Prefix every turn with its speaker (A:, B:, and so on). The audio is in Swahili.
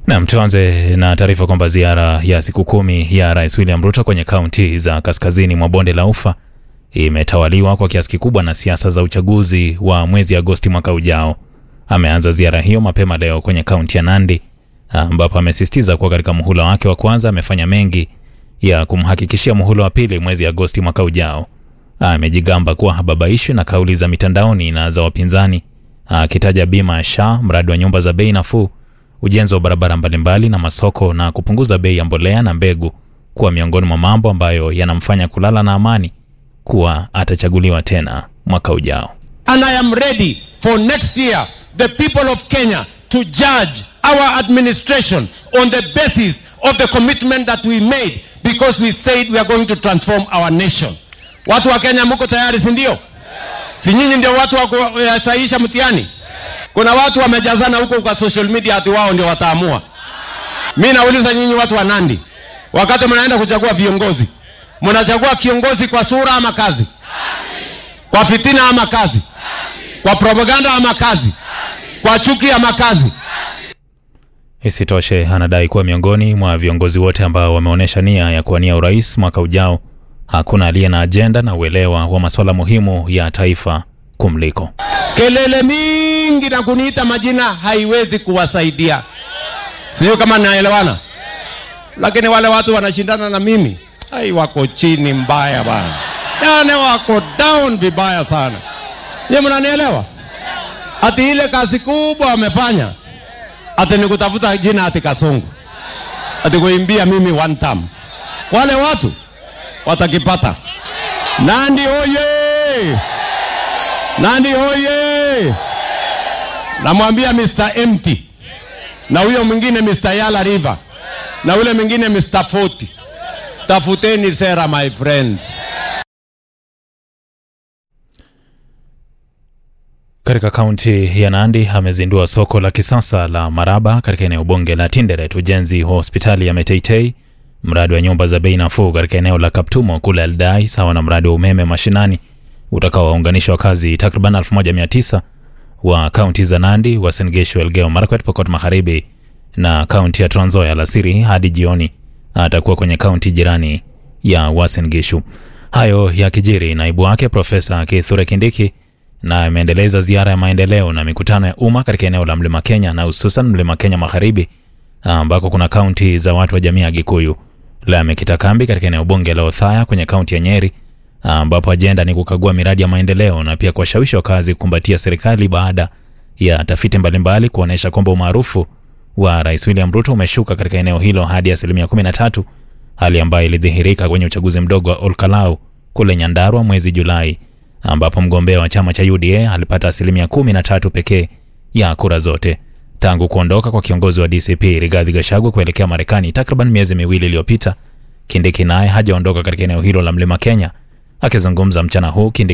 A: Nam, tuanze na taarifa kwamba ziara ya siku kumi ya Rais William Ruto kwenye kaunti za kaskazini mwa bonde la Ufa imetawaliwa kwa kiasi kikubwa na siasa za uchaguzi wa mwezi Agosti mwaka ujao. Ameanza ziara hiyo mapema leo kwenye kaunti ya Nandi ambapo amesisitiza kuwa katika muhula wake wa kwanza amefanya mengi ya kumhakikishia muhula wa pili mwezi Agosti mwaka ujao. Amejigamba kuwa hababaishwi na kauli za mitandaoni na za wapinzani, akitaja bima ya SHA, mradi wa nyumba za bei nafuu, ujenzi wa barabara mbalimbali na masoko na kupunguza bei ya mbolea na mbegu kuwa miongoni mwa mambo ambayo yanamfanya kulala na amani kuwa atachaguliwa tena mwaka ujao.
B: And I am ready for next year, the people of Kenya to judge our administration on the basis of the commitment that we made because we said we are going to transform our nation. Watu wa Kenya mko tayari, si ndio? Si nyinyi ndio watu wa kusahihisha mtihani? Kuna watu wamejazana huko kwa social media ati wao ndio wataamua. Mimi nauliza nyinyi watu wa Nandi, wakati mnaenda kuchagua viongozi, mnachagua kiongozi kwa sura ama kazi? Kwa fitina ama kazi? Kwa propaganda ama kazi? Kwa chuki ama kazi?
A: Isitoshe, anadai kuwa miongoni mwa viongozi wote ambao wameonyesha nia ya kuwania urais mwaka ujao, hakuna aliye na ajenda na uelewa wa masuala muhimu ya taifa kumliko.
B: Kelele mingi na kuniita majina haiwezi kuwasaidia, sijui kama naelewana. Lakini wale watu wanashindana na mimi, ai, wako chini mbaya bana, yani wako down vibaya sana. Je, mnanielewa? Ati ile kazi kubwa wamefanya ati ni kutafuta jina ati Kasungu, ati kuimbia mimi one time. Wale watu watakipata. Nandi oye! Nandi oye! Namwambia Mr. Empty na huyo mwingine Mr. Yala River na ule mwingine Mr. Forty, tafuteni sera my friends.
A: Katika kaunti ya Nandi amezindua soko la kisasa la Maraba katika eneo bunge la Tinderet, ujenzi wa hospitali ya Meteitei, mradi wa nyumba za bei nafuu katika eneo la Kaptumo kule Aldai, sawa na mradi wa umeme mashinani utakaowaunganisha wakazi takriban 1900 wa kaunti za Nandi, Uasin Gishu, Elgeyo Marakwet, Pokot Magharibi na kaunti ya Trans Nzoia alasiri hadi jioni atakuwa kwenye kaunti jirani ya Uasin Gishu. Hayo yakijiri, naibu wake Profesa Kithure Kindiki na ameendeleza ziara ya maendeleo na mikutano ya umma katika eneo la Mlima Kenya na hususan Mlima Kenya Magharibi ambako kuna kaunti za watu wa jamii ya Gikuyu. Leo amekita kambi katika eneo bunge la Othaya kwenye kaunti ya Nyeri ambapo ajenda ni kukagua miradi ya maendeleo na pia kuwashawishi wakazi kukumbatia serikali baada ya tafiti mbalimbali kuonyesha kwamba umaarufu wa Rais William Ruto umeshuka katika eneo hilo hadi asilimia 13, hali ambayo ilidhihirika kwenye uchaguzi mdogo wa Olkalau kule Nyandarua mwezi Julai ambapo mgombea wa chama cha UDA alipata asilimia kumi na tatu pekee ya kura zote. Tangu kuondoka kwa kiongozi wa DCP Rigathi Gachagua kuelekea Marekani takriban miezi miwili iliyopita, Kindiki naye hajaondoka katika eneo hilo la Mlima Kenya. Akizungumza mchana huu, Kindiki